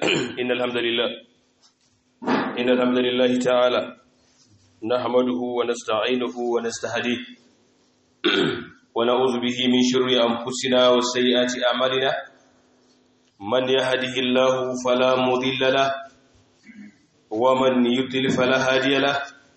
إن الحمد لله إن الحمد لله تعالى نحمده ونستعينه ونستهديه ونعوذ به من شر أنفسنا وسيئات أعمالنا من يهده الله فلا مضل له ومن يضلل فلا هادي له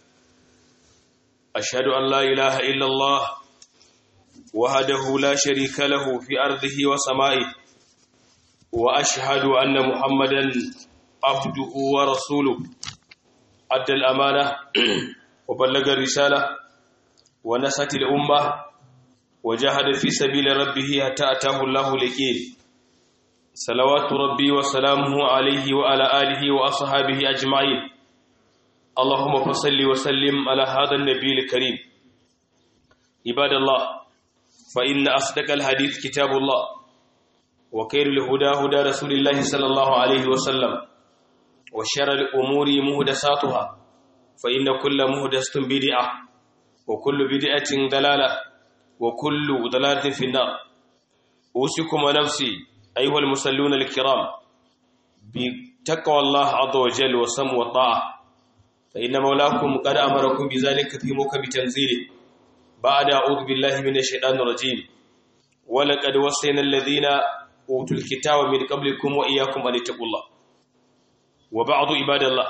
أشهد أن لا إله إلا الله وحده لا شريك له في أرضه وسمائه وأشهد أن محمدا عبده ورسوله أدى الأمانة وبلغ الرسالة ونست الأمة وجاهد في سبيل ربه حتى أتاه الله اليقين صلوات ربي وسلامه عليه وعلى آله وأصحابه أجمعين اللهم فصل وسلم على هذا النبي الكريم عباد الله فإن أصدق الحديث كتاب الله وخير الهدى هدى رسول الله صلى الله عليه وسلم وشر الأمور مهدساتها فإن كل مهدسة بدعة وكل بدعة ضلالة وكل ضلالة في النار أوصيكم ونفسي أيها المصلون الكرام بتقوى الله عز وجل وسم والطاعة فإن مولاكم قد أمركم بذلك في موكب تنزيله بعد أعوذ بالله من الشيطان الرجيم ولقد وصينا الذين أوتوا الكتاب من قبلكم وإياكم أن اتقوا الله وبعض عباد الله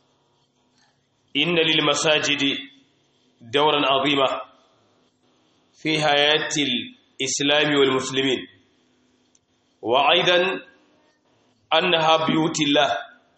إن للمساجد دورا عظيما في حياة الإسلام والمسلمين وأيضا أنها بيوت الله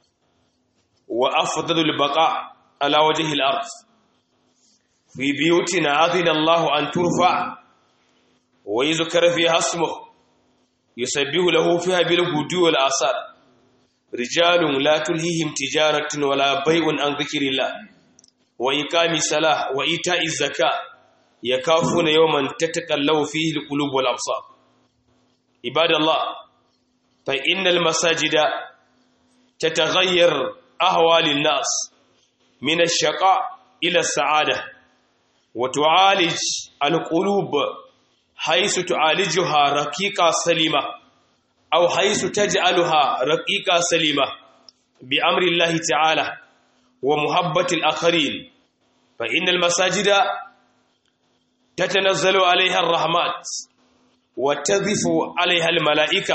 وأفضل البقاء على وجه الأرض في بيوتنا أذن الله أن ترفع ويذكر فيها اسمه يسبح له فيها بالغدو والآثار رجال لا تلهيهم تجارة ولا بيع عن ذكر الله وإقام الصلاة وإيتاء الزكاة يكافون يوما تتقلب فيه القلوب والأبصار عباد الله فإن المساجد تتغير أهوال الناس من الشقاء إلى السعادة وتعالج القلوب حيث تعالجها رقيقة سليمة أو حيث تجعلها رقيقة سليمة بأمر الله تعالى ومحبة الآخرين فإن المساجد تتنزل عليها الرحمات وتذف عليها الملائكة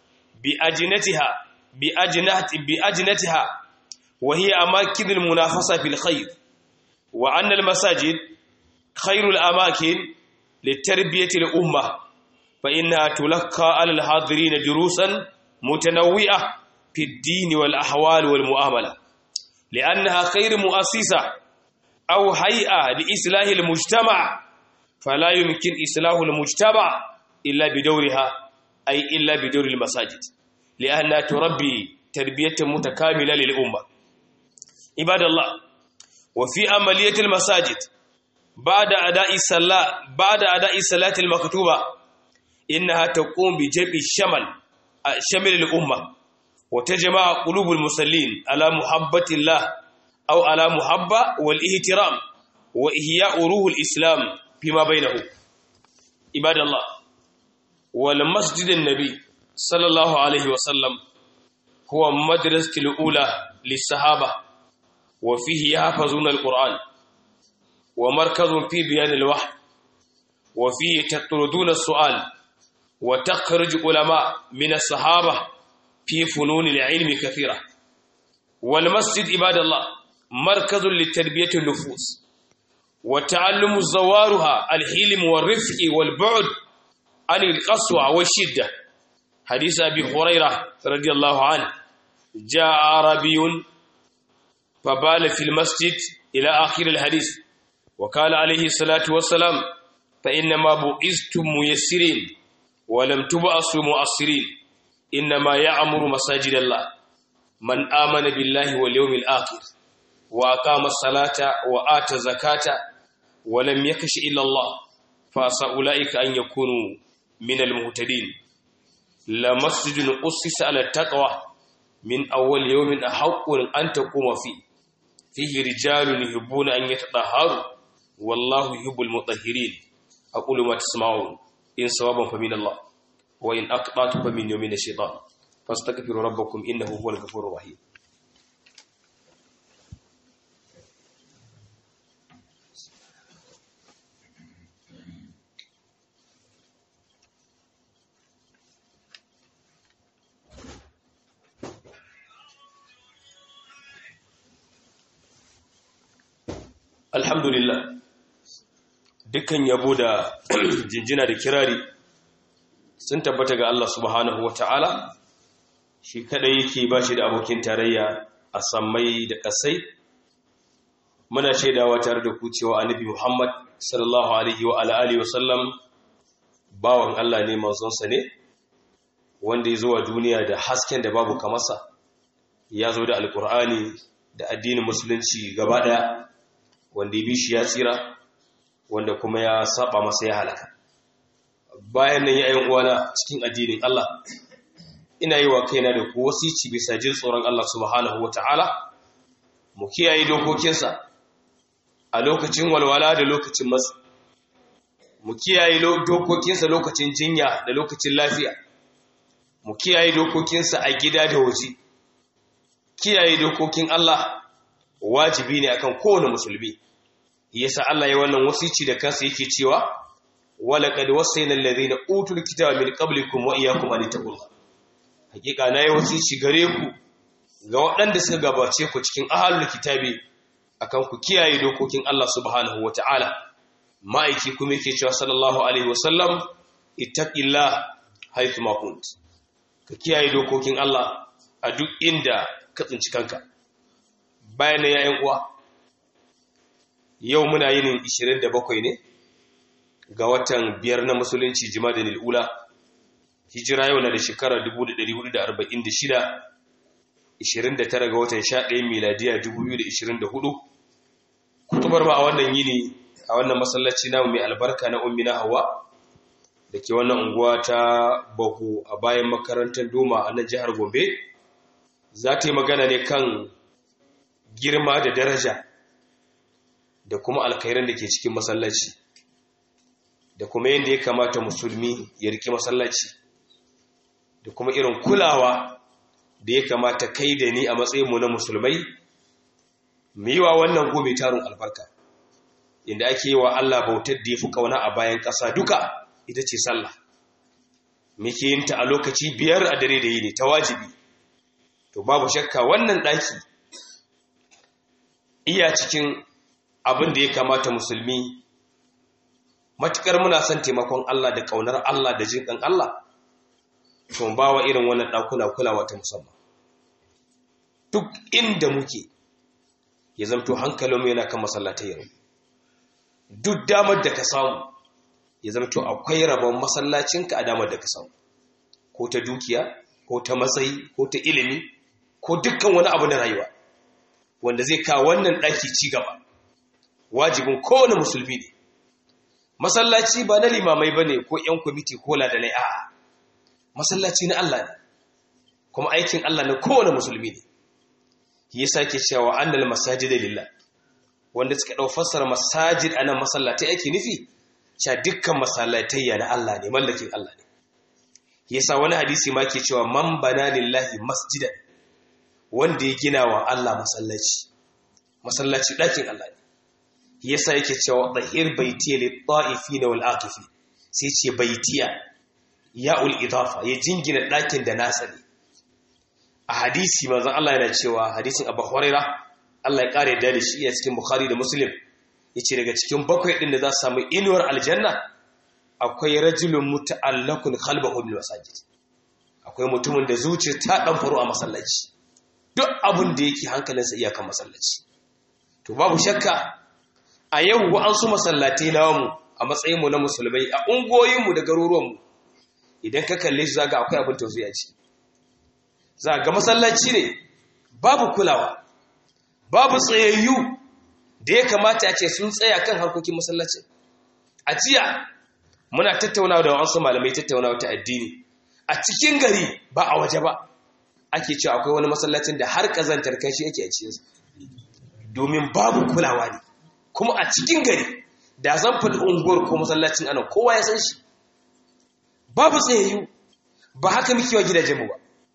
بأجنتها بأجنة بأجنتها وهي أماكن المنافسة في الخير وأن المساجد خير الأماكن لتربية الأمة فإنها تلقى على الحاضرين دروسا متنوعة في الدين والأحوال والمؤاملة لأنها خير مؤسسة أو هيئة لإصلاح المجتمع فلا يمكن إصلاح المجتمع إلا بدورها أي إلا بدور المساجد لأنها تربي تربية متكاملة للأمة عباد الله وفي عملية المساجد بعد أداء الصلاة بعد أداء الصلاة المكتوبة إنها تقوم بجمع الشمل شمل الأمة وتجمع قلوب المصلين على محبة الله أو على محبة والاحترام وإحياء روح الإسلام فيما بينه عباد الله ولمسجد النبي صلى الله عليه وسلم هو مدرسة الأولى للصحابة وفيه يحفظون القرآن ومركز في بيان الوحي وفيه تطردون السؤال وتخرج علماء من الصحابة في فنون العلم كثيرة والمسجد عباد الله مركز لتربية النفوس وتعلم زوارها الحلم والرفق والبعد عن القسوة والشدة حديث أبي هريرة رضي الله عنه جاء عربي فبال في المسجد إلى آخر الحديث وقال عليه الصلاة والسلام فإنما بؤستم ميسرين ولم تبعثوا مؤثرين إنما يعمر مساجد الله من آمن بالله واليوم الآخر وأقام الصلاة وآتى الزكاة ولم يكش إلا الله فأسى أولئك أن يكونوا من المهتدين لمسجد أسس على التقوى من أول يوم أحق أن تقوم فيه فيه رجال يحبون أن يتطهروا والله يحب المطهرين أقول ما تسمعون إن صوابا فمن الله وإن أقطعت فمن يومين الشيطان fastaghfiru rabbakum innahu huwal ghafurur rahim alhamdulillah dukkan yabo da jinjina da kirari sun tabbata ga Allah subhanahu wa ta'ala shi kadai yake ba shi da abokin tarayya a sammai da ƙasai muna shaidawa tare da ku cewa annabi Muhammad sallallahu alaihi wa alihi wa sallam bawan Allah ne manzonsa ne wanda ya zo wa duniya da hasken da babu kamarsa ya zo da alkur'ani da addinin musulunci gaba ɗaya wanda ya bi shi ya tsira wanda kuma ya saba masa ya halaka bayan nan yayin uwana cikin addinin Allah ina yi wa kaina da ku wasici bisa jin tsoron Allah subhanahu wataala mu kiyaye dokokinsa a lokacin walwala da lokacin matsi mu kiyaye dokokinsa lokacin jinya da lokacin lafiya mu kiyaye dokokinsa a gida da waje kiyaye dokokin Allah wajibi ne akan kowane musulmi yasa Allah ya wannan wasici da kansa yake cewa walaqad wasayna alladhina utul kitaba min qablikum wa iyyakum an taqullah hakika na yi wasici gare ku ga waɗanda suka gabace ku cikin ahlul kitabi akan ku kiyaye dokokin Allah subhanahu wataala ma'aiki kuma yake cewa sallallahu alaihi wasallam ittaqillah haythu ma kunt ka kiyaye dokokin Allah a duk inda ka tsinci kanka bayan ya yan uwa yau muna yin 27 ne ga watan biyar na musulunci jima'a ula hijira yau na da shekarar 1446 29 ga watan 11 miladiya 2024 kutubar ba a wannan yini a wannan masallaci namu mai albarka na ummi na hawa da ke wannan unguwa ta bahu a bayan makarantar doma a nan jihar gombe za ta yi magana ne kan girma da daraja da kuma alkhairan da ke cikin masallaci da kuma yadda ya kamata musulmi ya riki masallaci da kuma irin kulawa da ya kamata kai da ni a matsayinmu na musulmai mu yi wa wannan gobe tarin albarka inda ake yi wa Allah bautar da ya fi kauna a bayan ƙasa duka ita ce sallah muke yin ta a lokaci biyar a dare da yini ta wajibi to babu shakka wannan ɗaki iya cikin abin da ya kamata musulmi matukar muna son taimakon Allah da ƙaunar Allah da jin ƙan Allah to ba wa irin wannan ɗakuna kulawa ta musamman duk inda muke ya zamto hankalinmu yana kan masallatai yau duk damar da ka samu ya zamto akwai rabon masallacinka a damar da ka samu ko ta dukiya ko ta matsayi ko ta ilimi ko dukkan wani abu na rayuwa wanda zai kawo wannan ɗaki ci gaba wajibin kowane musulmi ne masallaci ba na limamai ba ne ko 'yan kwamiti ko ladalai a'a masallaci na Allah ne kuma aikin Allah na kowane musulmi ne ya sake cewa annal masajid lillah wanda suka dau fassara masajid anan masallatai ake nufi cewa dukkan masallatai ya na Allah ne mallakin Allah ne yasa wani hadisi ma ke cewa man bana lillahi masjidan wanda ya gina wa Allah masallaci masallaci dakin Allah ne yasa yake cewa tahir baitiya lit ta'ifin wal aqifi sai ce baitiya ya'ul idafa ya jingina ɗakin da nasa ne a hadisi manzon Allah yana cewa hadisin Abu Huraira Allah ya kare da shi a cikin Bukhari da Muslim yace daga cikin bakwai din da za su samu inuwar aljanna akwai rajulun muta'allaqun qalbuhu bil masajid akwai mutumin da zuciya ta dan faru a masallaci duk abin da yake hankalinsa iyakan masallaci to babu shakka a yau wa'ansu masallatai namu a matsayinmu na musulmai a ungoyinmu da garuruwanmu idan ka kalle shi zaga akwai abin tausayi a ciki za ga masallaci ne babu kulawa babu tsayayyu da ya kamata a ce sun tsaya kan harkokin masallacin a jiya muna tattaunawa da wasu malamai tattaunawa ta addini a cikin gari ba a waje ba ake cewa akwai wani masallacin da har kazantar kashi yake a cikinsa domin babu kulawa ne kuma a cikin gari da zan faɗi unguwar ko masallacin anan kowa ya san shi babu tsayayyu ba haka muke wa gidajenmu ba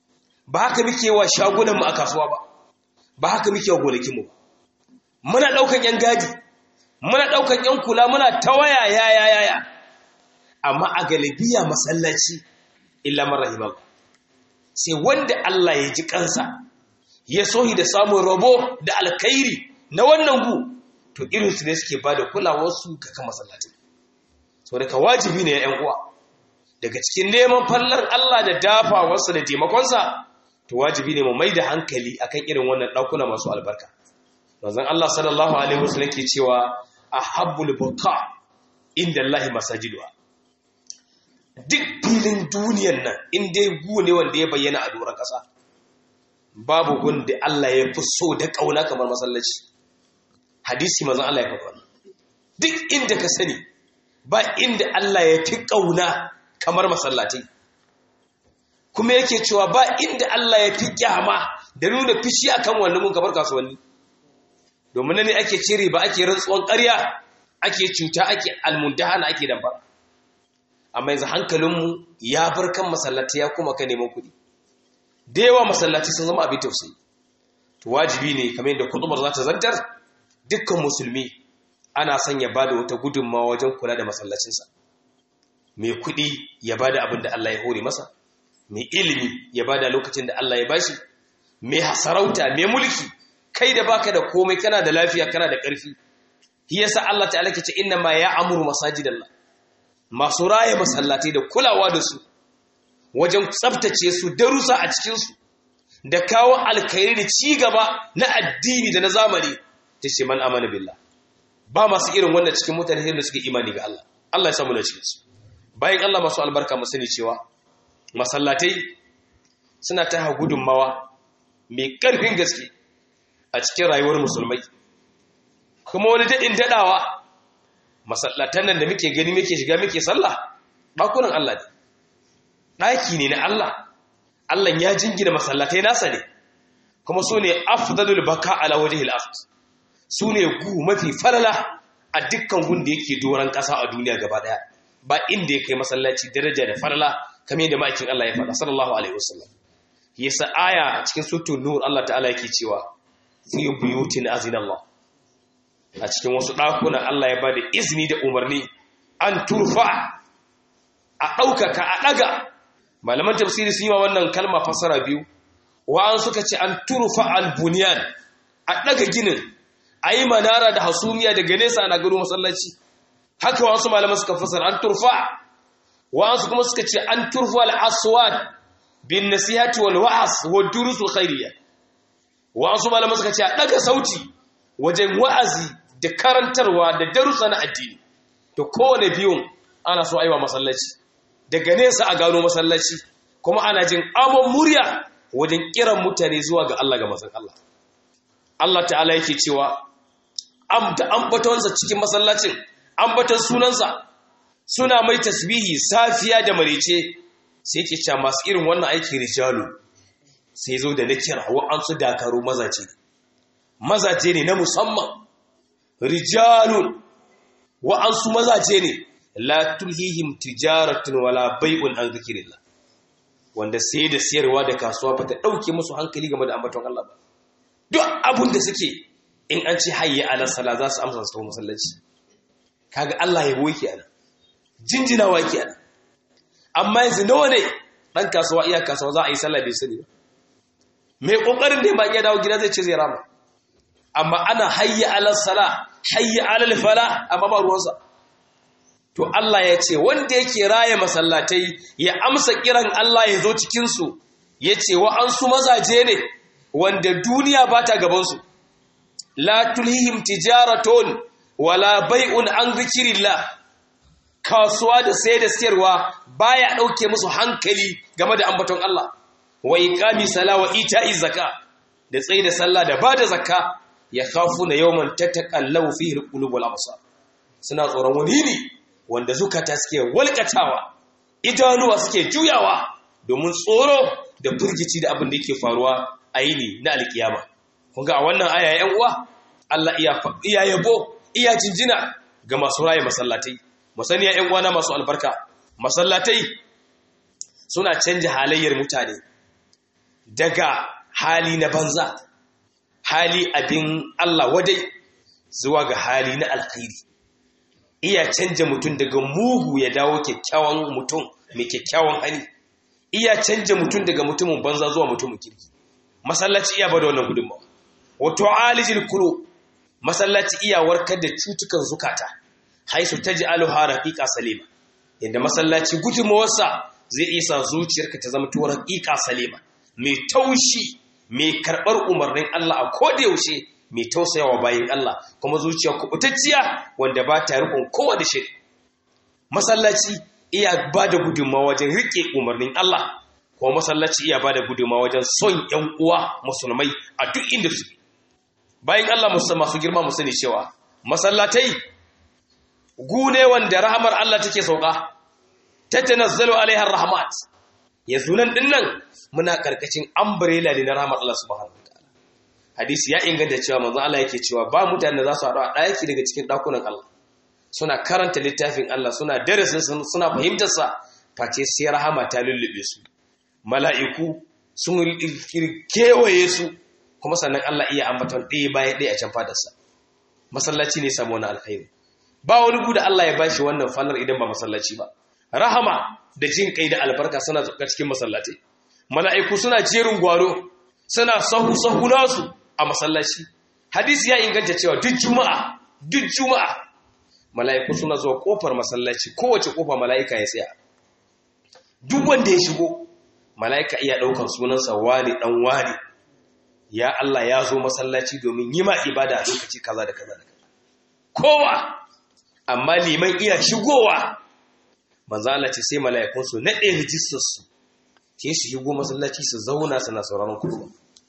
ba haka muke wa shagunanmu a kasuwa ba ba haka muke wa gonakinmu ba muna ɗaukan ‘yan gadi muna ɗaukan ‘yan kula muna ta waya ya ya ya ya amma a galibiya masallaci illa marahimar sai wanda Allah ya ji kansa ya sohi da samun rabo da alkhairi na wannan gu to irinsu ne suke ba da kulawarsu ga kan masallaci sau da ka wajibi ne ya ‘yan uwa daga cikin neman fallar Allah da dafawarsa da taimakonsa to wajibi ne mu mai da hankali akan irin wannan ɗakuna masu albarka manzon Allah sallallahu alaihi wasallam ke cewa ahabbul buqa inda Allah masajiduha duk filin duniyar nan in dai gu ne wanda ya bayyana a doron ƙasa babu gun da Allah ya fi so da ƙauna kamar masallaci hadisi manzon Allah ya faɗa wannan duk inda ka sani ba inda Allah ya fi ƙauna kamar masallatai kuma yake cewa ba inda Allah ya fi kyama da nuna fishi akan wannan mun kamar kasuwanni domin ne ake cire ba ake rantsuwan ƙarya ake cuta ake almundahana ake damba amma yanzu hankalinmu ya bar kan masallatai ya kuma ka neman kuɗi da yawa masallatai sun zama abin tausayi to wajibi ne kamar yadda kutubar za ta zantar dukkan musulmi ana son ya bada wata gudunmawa wajen kula da masallacinsa mai kuɗi ya bada abin da Allah ya hore masa mai ilimi ya bada lokacin da Allah ya bashi mai hasarauta mai mulki kai da baka da komai kana da lafiya kana da ƙarfi shi yasa Allah ta'ala ke ce inna ma ya'muru masajidallah masu raye masallatai da kulawa da su wajen tsaftace su darusa a cikin su da kawo alkhairi da ci gaba na addini da na zamani ta ce man amana billah ba masu irin wannan cikin mutane da suke imani ga Allah Allah ya samu na cikin su bayan Allah masu albarka mu sani cewa masallatai suna ta gudunmawa mai ƙarfin gaske a cikin rayuwar musulmai kuma wani daɗin daɗawa masallatan nan da muke gani muke shiga muke sallah ɗakunan Allah ne ɗaki ne na Allah Allah ya jingina masallatai nasa ne kuma su ne afdalul baka ala wajhil ard su ne gu mafi falala a dukkan gun da yake doron ƙasa a duniya gaba ɗaya ba inda ya kai masallaci daraja da falala kamar yadda ma'aikin Allah ya faɗa sallallahu alaihi wasallam yasa aya cikin suratul nur Allah ta'ala yake cewa fi buyutin azinallah a cikin wasu ɗakuna Allah ya bada izini da umarni an turfa a ɗaukaka a ɗaga malaman tafsiri sun yi wa wannan kalma fasara biyu wa'an suka ce an turfa al-bunyan a ɗaga ginin a yi manara da hasumiya daga nesa ana gano masallaci haka wasu malaman suka fasara an turfa wa'ansu kuma suka ce an turfa al-aswad bin nasihati wal wa'as wa durusul khairiyya wa'ansu malaman suka ce a daga sauti wajen wa'azi da karantarwa da darussa na addini to kowane biyun ana so aiwa masallaci daga nesa a gano masallaci kuma ana jin amon murya wajen kiran mutane zuwa ga Allah ga mazan Allah Allah ta'ala yake cewa am da ambatonsa cikin masallacin ambaton sunansa suna mai tasbihi safiya da marice sai yake cewa masu irin wannan aiki rijalu sai zo da na kira wa'ansu dakaru mazaje mazaje ne na musamman rijalun wa'ansu mazaje ne la tulhihim tijaratun wala bai'un an zikrillah wanda sai da siyarwa da kasuwa ba ta dauke musu hankali game da ambaton Allah ba duk abun da suke in an ce hayya ala sala za su amsa su masallaci kaga Allah ya boye ana jinjinawa yake ana amma yanzu nawa ne dan kasuwa iya kasuwa za a yi sallah bai sani ba mai kokarin da ba iya dawo gida zai ce zai rama amma ana hayya ala sala hayya ala fala amma ba ruwansa to Allah ya ce wanda yake raye masallatai ya amsa kiran Allah ya zo cikin su yace wa an su mazaje ne wanda duniya ba ta gaban su la tulhihim tijaratun wala bai'un an zikrillah kasuwa da sai da siyarwa baya dauke musu hankali game da ambaton Allah wa iqami sala wa ita'i zakka da tsayi da sallah da bada zakka ya khafuna yawman tataqallabu fihi alqulub wal absar suna tsoron wani ne wanda zukata suke walkatawa idanuwa suke juyawa domin tsoro da burgici da abin da yake faruwa a yini na alkiyama kun ga a wannan aya yan uwa Allah iya yabo iya jinjina ga masu raye masallatai musaniya yan uwana masu albarka masallatai suna canja halayyar mutane daga hali na banza hali abin Allah wadai zuwa ga hali na alkhairi iya canja mutum daga mugu ya dawo kyakkyawan mutum mai kyakkyawan hali iya canja mutum daga mutumin banza zuwa mutumin kirki masallaci iya bada wannan gudunmawa wato alijil kuro masallaci iya warkar da cutukan zukata haisu taj'aluha raqiqa salima inda masallaci gudunmawarsa zai isa zuciyarka ta zama tuwar raqiqa salima mai taushi mai karɓar umarnin Allah a koda yaushe mai tausayawa bayin Allah kuma zuciya kubutacciya wanda ba ta rikon kowa da shiri masallaci iya ba da gudunmawa wajen riƙe umarnin Allah kuma masallaci iya ba da gudunmawa wajen son ‘yan uwa musulmai a duk inda su bayan Allah masu girma mu sani cewa masallatai gune wanda rahamar Allah take sauka ta tanazzalu alaihar rahmat yanzu nan dinnan muna karkashin umbrella ne na rahamar Allah subhanahu wataala hadisi ya inganta cewa manzo Allah yake cewa ba mutane da za su haɗu a ɗaki daga cikin ɗakunan Allah suna karanta littafin Allah suna darasin suna fahimtar sa face sai rahama ta lullube su mala'iku sun kewaye su kuma sannan Allah iya ambaton ɗaya bayan ɗaya a can fadarsa masallaci ne samu wani alkhairi ba wani guda Allah ya bashi wannan fallar idan ba masallaci ba rahama da jin kai da albarka suna zuka cikin masallatai mala'iku suna jerin gwaro suna sahu sahu nasu a masallaci hadisi ya inganta cewa duk juma'a duk juma'a mala'iku suna zuwa kofar masallaci kowace kofa mala'ika ya tsaya duk wanda ya shigo mala'ika iya ɗaukar sunansa wani ɗan wani ya Allah ya zo masallaci domin yi ma ibada a lokaci kaza da kaza da kaza kowa amma liman iya shigowa manzala ce sai mala'ikun su naɗe rijistar su ke su shigo masallaci su zauna suna sauraron kuma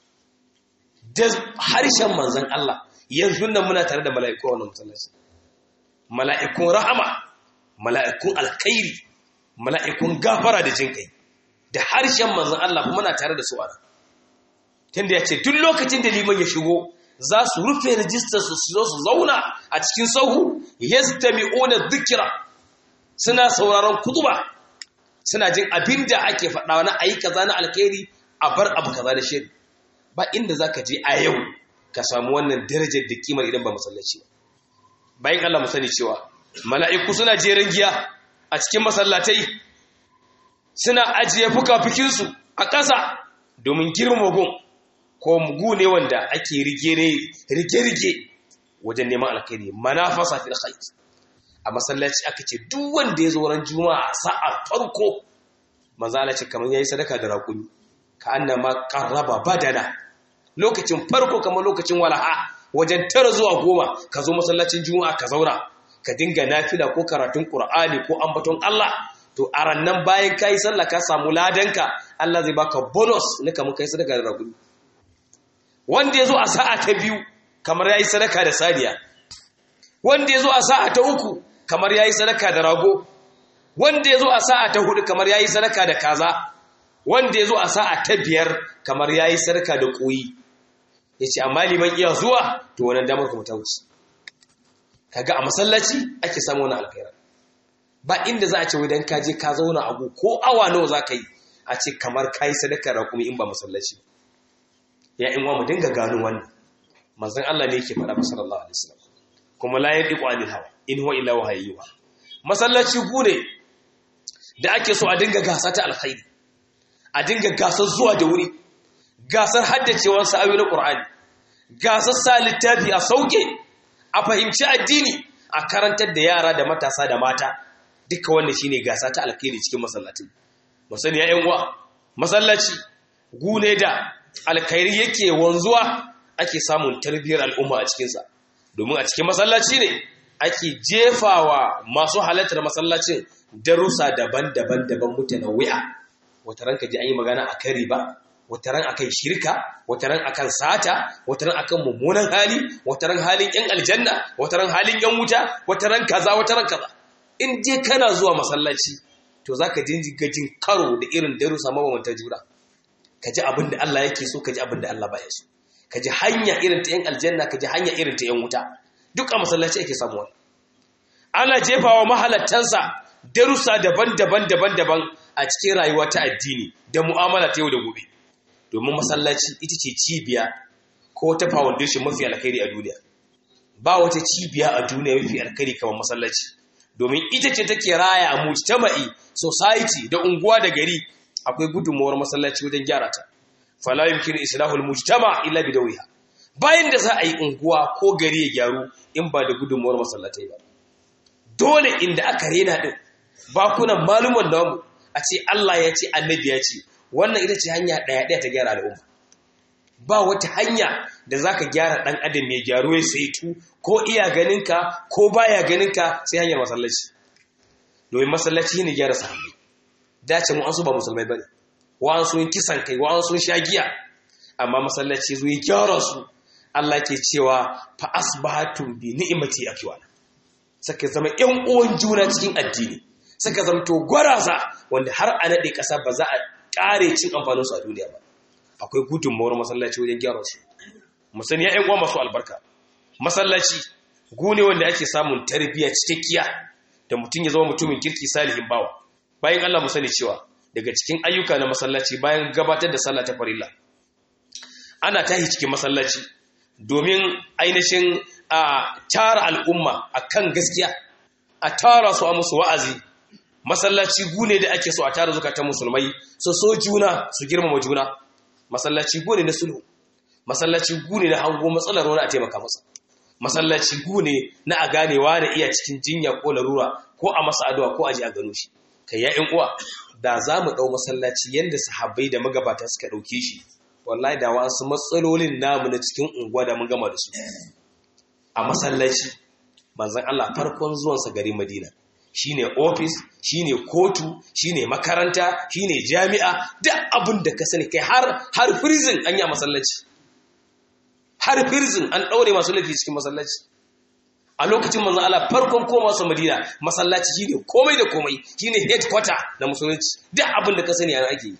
da harshen manzan Allah yanzu nan muna tare da mala'iku a wannan masallaci mala'ikun rahama mala'ikun alkhairi mala'ikun gafara da jin kai da harshen manzan Allah kuma na tare da su a tunda ya ce duk lokacin da liman ya shigo za su rufe rijistar su su zo su zauna a cikin sahu yastami'una dhikra suna sauraron kutuba suna jin abin da ake faɗa na ayi kaza na alkhairi a bar abu kaza da shiri ba inda zaka je a yau ka samu wannan darajar da kimar idan ba masallaci ba bayan Allah mu sani cewa mala'iku suna jerin giya a cikin masallatai suna ajiye fuka-fukinsu a ƙasa domin girma gun ko mugu ne wanda ake rige-rige wajen neman alkhairi manafasa fil khair a masallaci aka ce duk wanda ya zo ran juma'a sa'a farko manzo Allah ce kamar yayi sadaka da rakuni ka annama qarraba badana lokacin farko kamar lokacin walaha wajen tara zuwa goma ka zo masallacin juma'a ka zauna ka dinga nafila ko karatun qur'ani ko ambaton Allah to a rannan bayan kai sallah ka samu ladanka Allah zai baka bonus na kamar kai sadaka da rakuni wanda ya zo a sa'a ta biyu kamar ya yi sadaka da saniya wanda ya zo a sa'a ta uku kamar ya yi sadaka da rago wanda ya zo a sa'a ta hudu kamar ya yi sadaka da kaza wanda ya zo a sa'a ta biyar kamar ya yi sadaka da koyi ya ce amma liman iya zuwa to wannan damar kuma ta wuce kaga a masallaci ake samu wani alkhaira ba inda za a ce wadan ka je ka zauna abu ko awa nawa za ka yi a ce kamar ka yi sadaka da kuma in ba masallaci ya in wa mu dinga gano wannan manzon Allah ne yake faɗa sallallahu alaihi wasallam kuma la yadiqu anil hawa in huwa illa wahayyuha masallaci gune da ake so a dinga gasa ta alkhairi a dinga gasar zuwa da wuri gasar haddacewar sa'ayoyi na Qur'ani gasar sa littafi a sauke a fahimci addini a karantar da yara da matasa da mata duka wannan shine gasa ta alkhairi cikin masallaci musani ya yan uwa masallaci gune da alkhairi yake wanzuwa ake samun tarbiyyar al'umma a cikinsa domin a cikin masallaci ne ake jefawa masu halartar masallacin darussa daban-daban daban mutane wuya wata ran ka ji an yi magana a kan riba wata ran akan shirka wata ran akan sata wata ran akan mummunan hali wata ran halin yan aljanna wata ran halin yan wuta wata ran kaza wata ran kaza in je kana zuwa masallaci to zaka jinjiga jin karo da irin darussa mabambanta juna ka ji abin da Allah yake so ka ji abin da Allah baya so ka ji hanya irin ta yan aljanna ka ji hanya irin ta yan wuta duk a masallaci ake samu wani ana jefawa mahalattansa darussa daban-daban daban-daban a cikin rayuwa ta addini da mu'amala ta yau da gobe domin masallaci ita ce cibiya ko ta foundation mafi alkhairi a duniya ba wata cibiya a duniya mafi alkhairi kamar masallaci domin ita ce take raya a mujtama'i society da unguwa da gari akwai gudunmuwar masallaci wajen gyara ta fala yumkinu islahul mujtama illa bidawiha bayan da za a yi unguwa ko gari ya gyaru in ba da gudunmuwar masallatai ba dole inda aka rena din bakunan maluman namu a ce Allah ya ce annabi ya ce wannan ita ce hanya ɗaya ɗaya ta gyara al'umma ba wata hanya da za ka gyara ɗan adam ya gyaru ya saitu ko iya ganinka ko baya ganinka sai hanyar masallaci domin masallaci ne gyara sahabbai dace mu an su ba musulmai bane wa an sun kisan kai wa an sun sha giya amma masallaci zo ya gyara su Allah ke cewa fa asbahatum bi ni'mati akwana saka zama ƴan uwan juna cikin addini saka zamto gwaraza wanda har a nade ƙasa ba za a ƙare cin amfanin su a duniya ba akwai gudunmawar masallaci wajen gyara su musani ya ƴan uwa masu albarka masallaci gune wanda ake samun tarbiyya cikakkiya da mutum ya zama mutumin kirki salihin bawa bayan Allah mu sani cewa daga cikin ayyuka na masallaci bayan gabatar da sallah ta farilla ana tahi cikin masallaci domin ainihin a tara al'umma akan gaskiya a tara su a musu wa'azi masallaci gune da ake so a tara zukatan musulmai so so juna su girmama juna masallaci gune na sulhu masallaci gune na hango matsalar wani a taimaka masa masallaci gune na a ganewa da iya cikin jinya ko larura ko a masa addu'a ko a ji a gano shi kai ya ƴan uwa da za mu ɗau masallaci yadda sahabbai da magabata suka ɗauke shi wallahi da wasu matsalolin namu na cikin unguwa da mun gama da su a masallaci manzon Allah farkon zuwansa gari Madina shine office shine kotu shine makaranta shine jami'a duk abin da ka sani kai har har prison an yi a masallaci har prison an ɗaure masu laifi cikin masallaci a lokacin manzon Allah farkon koma su Madina masallaci shine komai da komai shine headquarter na musulunci duk abin da ka sani yana ake yi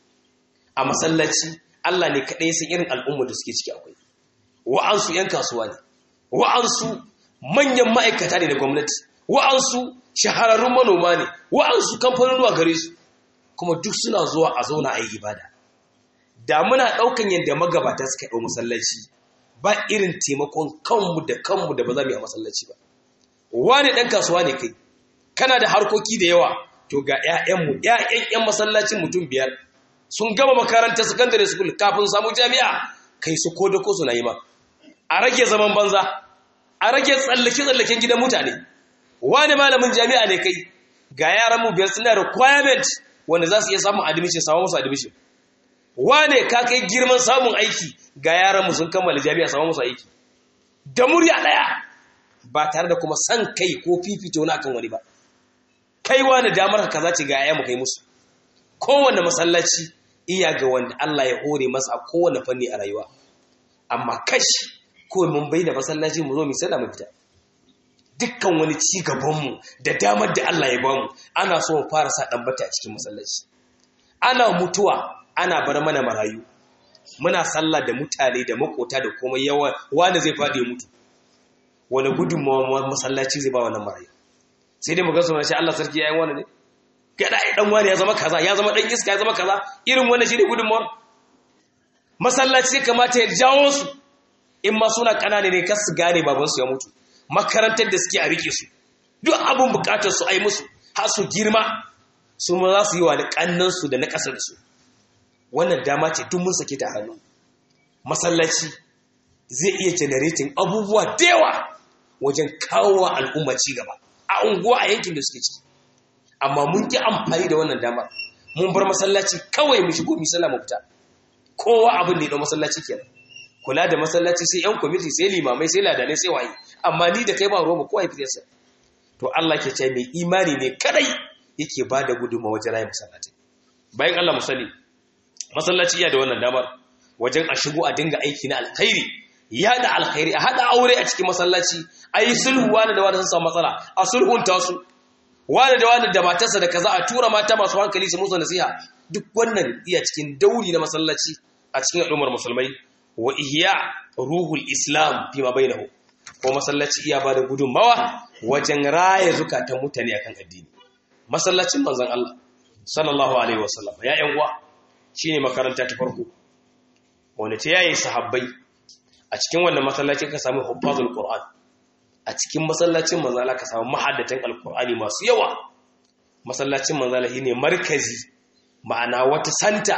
a masallaci Allah ne kadai san irin al'ummar da suke ciki akwai wa'ansu yan kasuwa ne wa'ansu manyan ma'aikata ne da gwamnati wa'ansu shahararrun manoma ne wa'ansu kamfanonuwa gare su kuma duk suna zuwa a zauna a yi ibada da muna ɗaukan yadda magabata suka ɗau masallaci ba irin taimakon kanmu da kanmu da ba za mu yi a masallaci ba wani ɗan kasuwa ne kai kana da harkoki da yawa to ga 'ya'yanmu 'ya'yan 'yan masallacin mutum biyar sun gama makarantar secondary school kafin samu jami'a kai su ko da ko suna yi ma a rage zaman banza a rage tsallake-tsallaken gidan mutane wani malamin jami'a ne kai ga yaran mu biyar suna requirement wanda za su iya samun admission samu musu admission wane ka kai girman samun aiki ga yaran mu sun kammala jami'a samu musu aiki da murya daya ba tare da kuma san kai ko fifito na kan wani ba kai wani damar ka kaza ce ga ayyamu kai musu kowanne masallaci iya ga wanda Allah ya hore masa a kowanne fanni a rayuwa amma kashi ko mun bai da masallaci mu zo mu sada mu fita dukkan wani ci gabanmu da damar da Allah ya bamu ana so mu fara sa dan bata a cikin masallaci ana mutuwa ana bar mana marayu muna sallah da mutane da makota da komai yawa wanda zai fadi mutu wani gudunmawa masallaci zai ba wannan marayu sai dai mu ga sunan shi Allah sarki yayin wani ne gada ai dan wani ya zama kaza ya zama dan iska ya zama kaza irin wannan shine gudunmawar masallaci ya kamata ya jawo su in ma suna kanane ne kar su gane babansu ya mutu makarantar da suke a rike su duk abin bukatar su ai musu har su girma su ma za su yi wa da kannan su da na kasar su wannan dama ce duk mun sake ta hannu masallaci zai iya generating abubuwa da yawa wajen kawo wa al'umma ci gaba a unguwa a yankin da suke ciki amma mun ki amfani da wannan dama mun bar masallaci kawai mu shigo mu sallah mu fita kowa abin da ya dau masallaci kenan kula da masallaci sai yan kwamiti sai limamai sai ladanai sai waye amma ni da kai ba ruwa kowa ya fitarsa to Allah ke ce mai imani ne kadai yake ba da gudunmawa wajen rayu masallaci bayan Allah musali masallaci iya da wannan damar wajen a shigo a dinga aiki na alkhairi ya da alkhairi a hada aure a cikin masallaci a yi sulhu wani da wani sun samu matsala a sulhunta su wani da wani da matarsa da kaza a tura mata masu hankali su musu nasiha duk wannan iya cikin dauri na masallaci a cikin al'ummar musulmai wa ihya ruhul islam fi ma bainahu ko masallaci iya bada gudunmawa wajen raya zukatan mutane akan addini masallacin manzon Allah sallallahu alaihi wasallam ya yan uwa shine makaranta ta farko wanda ta yaye sahabbai a cikin wannan masallaci ka samu huffazul qur'an a cikin masallacin manzala ka samu mahaddatan alqur'ani masu yawa masallacin manzala shine markazi ma'ana wata santa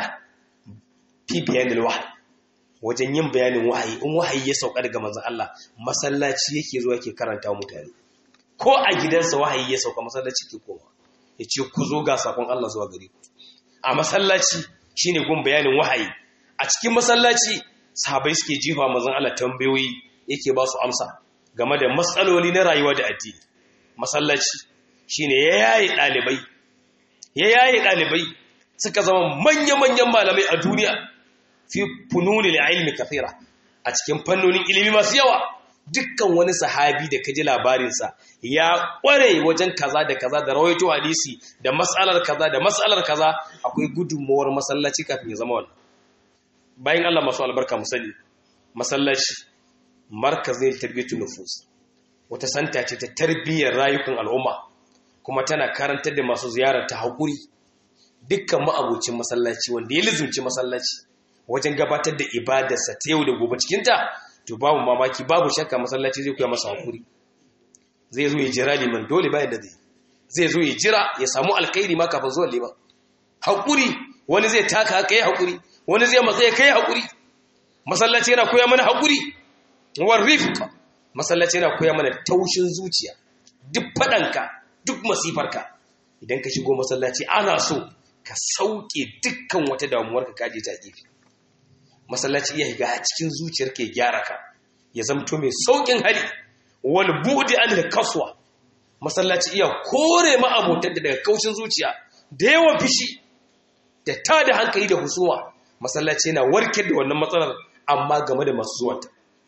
fi bayanil wahyi wajen yin bayanin wahayi in wahayi ya sauka daga manzon Allah masallaci yake zuwa yake karanta mutane ko a gidansa wahayi ya sauka masallaci ke koma ya ce ku zo ga sakon Allah zuwa gare ku a masallaci shine gun bayanin wahayi a cikin masallaci sahabai suke jifa manzon Allah tambayoyi yake ba su amsa game da matsaloli na rayuwa da addini masallaci shine ya yaye dalibai ya yaye dalibai suka zama manya-manyan malamai a duniya fi fununil ilmi kathira a cikin fannonin ilimi masu yawa dukkan wani sahabi da kaji labarinsa ya kware wajen kaza da kaza da rawaito hadisi da matsalar kaza da matsalar kaza akwai gudunmawar masallaci kafin ya zama wannan bayan Allah masu albarka mu sani masallaci markazin tarbiyyatu nufus wata santa ce ta tarbiyyar rayukan al'umma kuma tana karantar da masu ziyarar ta haƙuri dukkan ma'abucin masallaci wanda ya lizumci masallaci wajen gabatar da ibadarsa ta yau da gobe cikinta to babu mamaki babu shakka masallaci zai koya masa hakuri zai zo ya jira liman dole bayan da zai zai zo ya jira ya samu alkhairi ma kafin zuwa liman hakuri wani zai taka haka yi hakuri wani zai matsa ya kai hakuri masallaci yana koya mana hakuri war rifqa masallaci yana koya mana taushin zuciya duk fadanka duk masifarka idan ka shigo masallaci ana so ka sauke dukkan wata damuwarka kaje ta gefe masallaci iya higa cikin zuciyar ke gyara ka ya zamto mai saukin hali wal bu'di an kaswa masallaci iya kore ma abotan da daga kaushin zuciya da yawan fishi da ta da hankali da husuma masallaci yana warkar da wannan matsalar amma game da masu zuwanta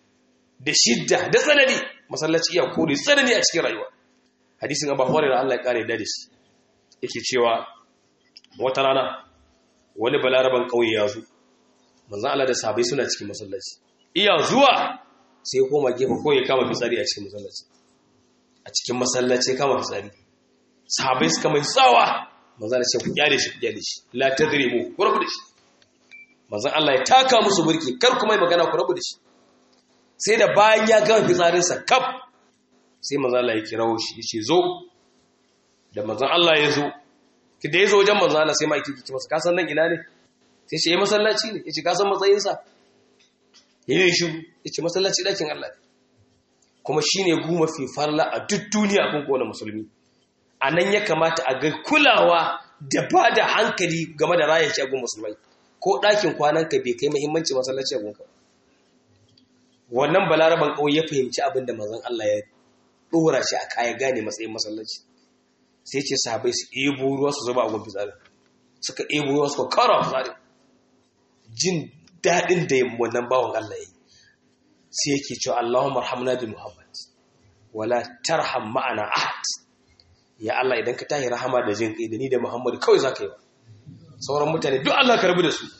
da shidda da tsanani masallaci iya kore tsanani a cikin rayuwa hadisin abu hurairah Allah ya kare da shi yake cewa wata rana wani balaraban kauye ya zo manzan Allah da sahabai suna cikin masallaci iya zuwa sai ya koma gefe ko ya kama fitsari a cikin masallaci a cikin masallaci ya kama fitsari sahabai suka mai tsawa manzan Allah ce ku kyale shi ku kyale shi la tadribu ku rabu da shi manzan Allah ya taka musu burki kar ku mai magana ku rabu da shi sai da bayan ya gama fitsarin sa kaf sai manzan Allah ya kirawo shi ya ce zo da manzan Allah ya zo ki da ya zo wajen manzan Allah sai ma yake kici masa ka san nan ina ne sai ce yi masallaci ne ya ce kasan matsayinsa ya yi shi ya ce masallaci ɗakin Allah ne kuma shi ne guma fi farla a duk duniya kun kone musulmi a nan ya kamata a ga kulawa da ba da hankali game da rayar shagun musulmai ko ɗakin kwananka bai kai mahimmanci masallaci a gunka wannan balaraban ƙauye ya fahimci abin da mazan Allah ya ɗora shi a kaya gane matsayin masallaci sai ce sahabai su ebo ruwa su zuba a gun fitsarin suka ebo ruwa suka kara fitsarin jin daɗin da wannan bawan Allah ya yi sai yake cewa Allahumma arhamna bi Muhammad wala tarham ma'ana ahad ya Allah idan ka tahi rahama da jin kai da ni da Muhammad kawai zaka yi wa sauran mutane duk Allah ka rabu da su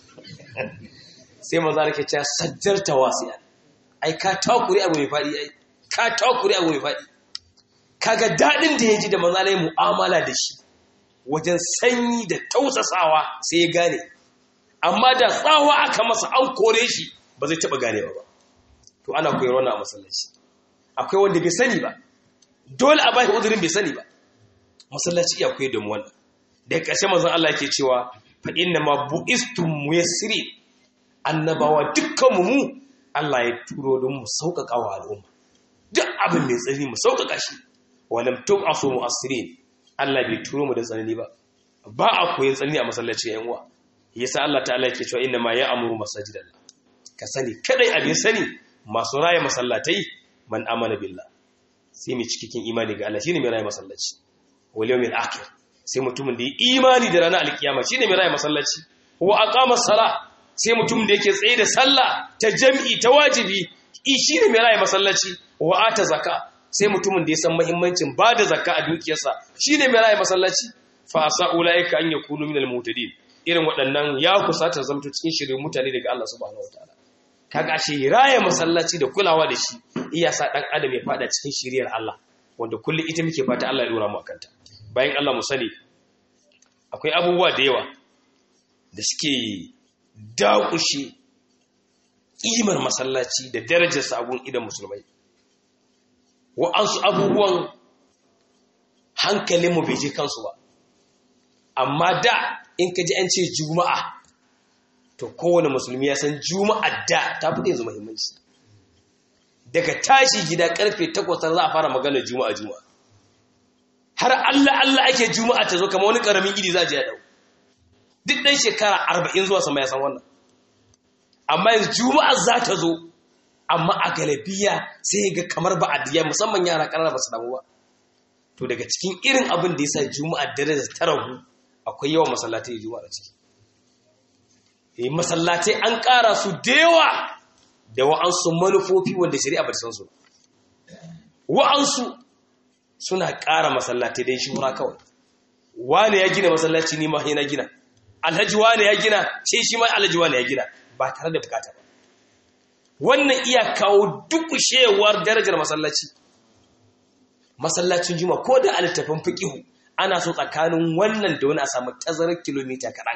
sai manzo yake cewa sajjarta wasiya ai ka takuri abu mai fadi ai ka takuri abu mai fadi kaga daɗin da ya ji da manzo Allah mu'amala da shi wajen sanyi da tausasawa sai ya gane amma da tsawa aka masa an kore shi ba zai taɓa ganewa ba to ana koyarwa na masallaci akwai wanda bai sani ba dole a bai uzurin bai sani ba masallaci iya koyar da mu wannan da ƙarshe manzon Allah yake cewa fa inna ma buistum muyassiri annabawa dukkan mu Allah ya turo don mu sauƙaƙa wa al'umma duk abin mai tsani mu sauƙaƙa shi walam tub'asu mu'assirin Allah bai turo mu da tsanani ba ba a koyin tsanani a masallaci yan uwa yasa Allah ta'ala yake cewa inna ma ya'muru masajidallah ka sani kadai abin sani masu raya masallatai man amana billah sai mai cikin imani ga Allah shine mai raya masallaci wal yawmil akhir sai mutumin da ya imani da ranar alkiyama shine mai raya masallaci wa aqama sala sai mutumin da yake tsaye da sallah ta jami'i ta wajibi shine mai raya masallaci wa ata zakka sai mutumin da ya san muhimmancin bada zakka a dukiyarsa shine mai raya masallaci fa asa ulaika an yakunu minal mutadin irin waɗannan ya kusata zamto cikin shirin mutane daga Allah subhanahu wataala kaga shi raya masallaci da kulawa da shi iya sa dan adam ya fada cikin shiriyar Allah wanda kullum ita muke fata Allah ya dora mu akanta bayan Allah mu sani akwai abubuwa da yawa da suke dakushe ƙimar masallaci da darajarsa a gun idan musulmai wa'ansu abubuwan hankalinmu bai je kansu ba amma da in ka ji an ce juma'a to kowane musulmi ya san juma'a da ta fi yanzu muhimmanci daga tashi gida karfe takwas za a fara magana juma'a juma'a har Allah Allah ake juma'a ta zo kama wani karamin gidi za a je ya dau duk ɗan shekara arba'in zuwa sama ya san wannan amma yanzu juma'a za ta zo amma a galabiya sai ga kamar ba a musamman yara ƙanana ba su damu ba to daga cikin irin abin da ya sa juma'a dare da ta ragu akwai yawan masallatai juma'a ciki eh masallatai an ƙara su da yawa da wa'ansu manufofi wanda shari'a ba ta san su wa'ansu suna ƙara masallatai don shura kawai wane ya gina masallaci ni ma na gina alhaji wane ya gina sai shi ma alhaji wane ya gina ba tare da bukata ba wannan iya kawo dukushewar darajar masallaci masallacin juma ko da alittafin fiqihu ana so tsakanin wannan da wani a samu tazarar kilomita kaɗan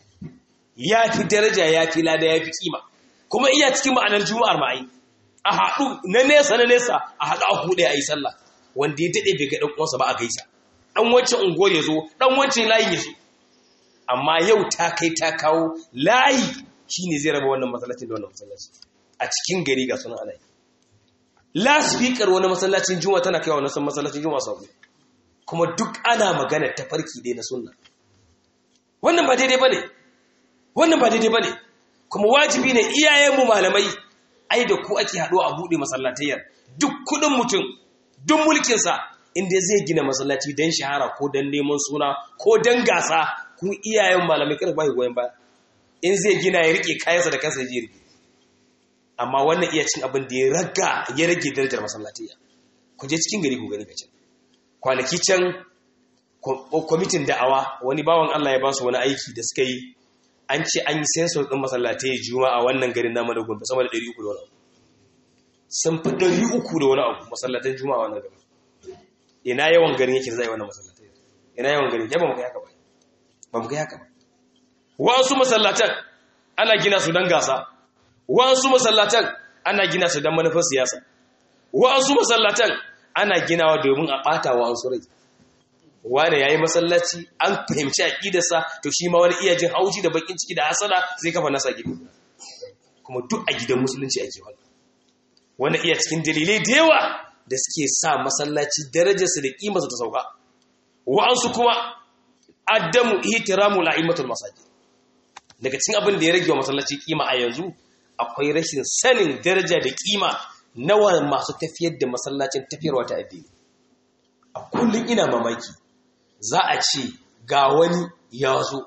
ya fi daraja ya fi lada ya fi kima kuma iya cikin ma'anar juma'ar ma'ai a haɗu na nesa na nesa a haɗu a huɗe a yi sallah wanda ya daɗe bai ga ɗan uwansa ba a gaisa ɗan wancan unguwar ya zo ɗan wancan layin ya zo amma yau ta kai ta kawo layi shine zai raba wannan masallacin da wannan masallaci a cikin gari ga sunan alayi lasfikar wani masallacin juma tana kai wani san masallacin juma sau kuma duk ana magana ta farki dai na sunna wannan ba daidai bane wannan ba daidai bane kuma wajibi ne iyayenmu malamai ai da ku ake haɗuwa a buɗe masallatayyar duk kuɗin mutum duk mulkinsa inda zai gina masallaci don shahara ko don neman suna ko don gasa ku iyayen malamai kada ba goyon baya in zai gina ya rike kayansa da kansa ya je rike amma wannan iya cin abin da ya raga ya rage darajar masallatiyya ku je cikin gari ku gani ka can kwanaki can kwamitin da'awa wani bawan Allah ya ba su wani aiki da suka yi an ce an yi sensor ɗin masallatai juma'a wannan garin namu da gombe sama da 300 da wani abu sun fi 300 da wani abu masallatan juma'a wannan garin ina yawan garin yake zai wannan masallatai ina yawan garin ya ba mu kai haka ba ba mu kai haka ba wasu masallatan ana gina su don gasa wasu masallatan ana gina su don manufar siyasa wasu masallatan ana ginawa domin a ɓata wa wasu rai wane ya yi masallaci an fahimci aƙidarsa to shi ma wani iya jin haushi da bakin ciki da hasala zai kafa nasa gida kuma duk a gidan musulunci ake wani wani iya cikin dalilai da yawa da suke sa masallaci darajarsa da ƙimarsa ta sauka wa'ansu kuma addamu ihtiramu la'imatul masajid daga cikin abin da ya rage wa masallaci kima a yanzu akwai rashin sanin daraja da kima nawa masu tafiyar da masallacin tafiyarwa ta addini a kullum ina mamaki za a ce ga wani ya zo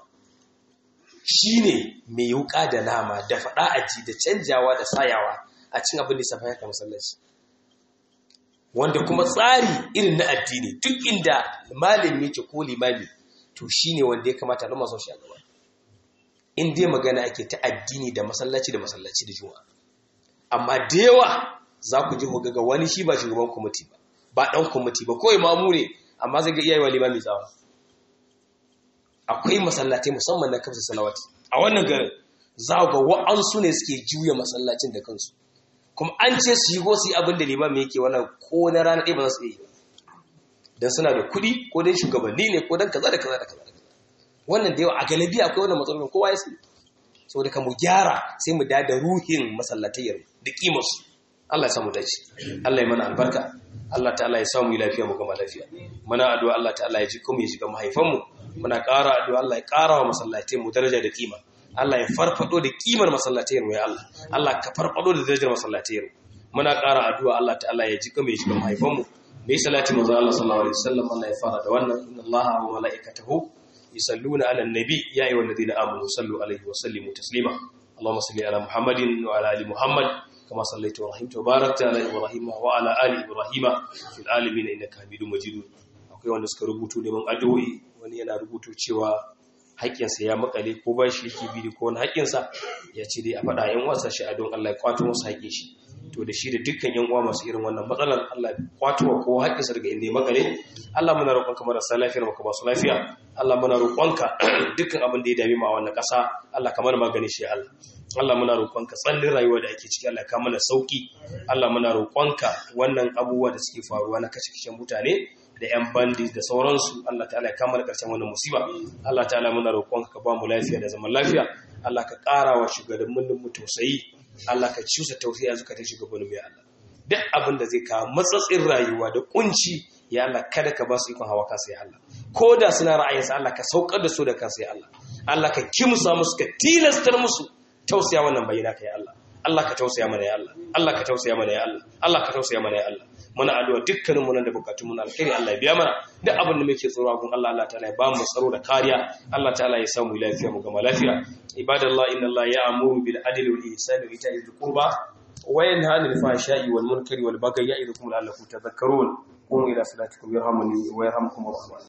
shi ne mai yuka da nama da faɗa aji da canjawa da sayawa a cin abin da safa yaka masallaci wanda kuma tsari irin na addini duk inda malami yake ko limami to shi ne wanda ya kamata na masu shi a gaba in dai magana ake ta addini da masallaci da masallaci da juma'a amma da yawa za ku ji ga wani shi ba shugaban kwamiti ba ba ɗan kwamiti ba kawai mamu ne amma zai ga iyaye wa limami tsawa akwai masallatai musamman na kamsa salawati a wannan garin za ga wa'ansu ne suke juya masallacin da kansu kuma an ce su yi go su yi abin da limami yake wannan ko na rana ɗaya ba za su iya yi don suna da kuɗi ko don shugabanni ne ko don kaza da kaza da kaza wannan da yawa a galibi akwai wannan matsalolin kowa ya sani saboda ka mu gyara sai mu da da ruhin masallatayyar da kimarsu Allah ya samu dace Allah ya mana albarka Allah ta'ala ya samu lafiya mu gama lafiya muna addu'a Allah ta'ala ya ji kuma ya shiga mahaifan mu muna ƙara addu'a Allah ya ƙara wa masallatai mu daraja da kima Allah ya farfado da kimar masallatayyar mu ya Allah Allah ka farfado da darajar masallatayyar muna ƙara addu'a Allah ta'ala ya ji kuma ya shiga mahaifan mu mai salati manzo Allah sallallahu alaihi wasallam Allah ya fara da wannan inna Allah wa malaikatahu yusalluna ala nabi ya ayyuhal ladina amanu sallu alaihi wa sallimu taslima اللهم صل على محمد وعلى ال محمد كما صليت ورحمت وباركت على ابراهيم وعلى ال ابراهيم في العالمين انك حميد مجيد akwai wanda suka rubutu neman addu'o'i wani yana rubutu cewa haƙƙinsa ya makale ko ba shi yake bi ko wani haƙƙinsa ya ce dai a faɗa yan wasa shi a don Allah ya kwato masa haƙƙin shi to da shi da dukkan yan uwa masu irin wannan matsalar Allah ya kwato wa kowa haƙƙinsa daga inda ya makale Allah muna roƙonka marasa lafiyar maka masu lafiya Allah muna roƙonka dukkan abin da ya dame mu a wannan ƙasa Allah ka mana magani shi Allah Allah muna roƙonka tsallin rayuwa da ake ciki Allah ka mana sauki Allah muna roƙonka wannan abubuwa da suke faruwa na kashe-kashen mutane da 'yan bandi da sauransu Allah ta'ala ya kama da ƙarshen wannan musiba Allah ta'ala muna roƙonka ka ba mu lafiya da zaman lafiya Allah ka ƙara wa shugabannin mu tausayi Allah ka cusa tausayi a zukatan shugabannin mu ya Allah duk abin da zai kawo matsatsin rayuwa da kunci ya Allah kada ka ba su ikon hawa kansa ya Allah ko da suna ra'ayinsa Allah ka saukar da su da kansa ya Allah Allah ka kimsa musu ka tilastar musu tausaya wannan bayyana ka ya Allah Allah ka tausaya mana ya Allah Allah ka tausaya mana ya Allah Allah ka tausaya mana ya Allah muna addu'a dukkanin mu nan da bukatun mu na alkhairi Allah ya biya mana duk abin da muke tsoro gun Allah Allah ta'ala ya ba mu tsaro da kariya Allah ta'ala ya samu lafiya mu gama lafiya ibadallah inna Allah ya'muru bil adli wal ihsani wa ita'i dhil qurba wa yanha 'anil fahsha'i wal munkari wal bagyi ya'idukum la'allakum tadhakkarun قوموا إلى صلاتكم يرحمني ويرحمكم الرحمن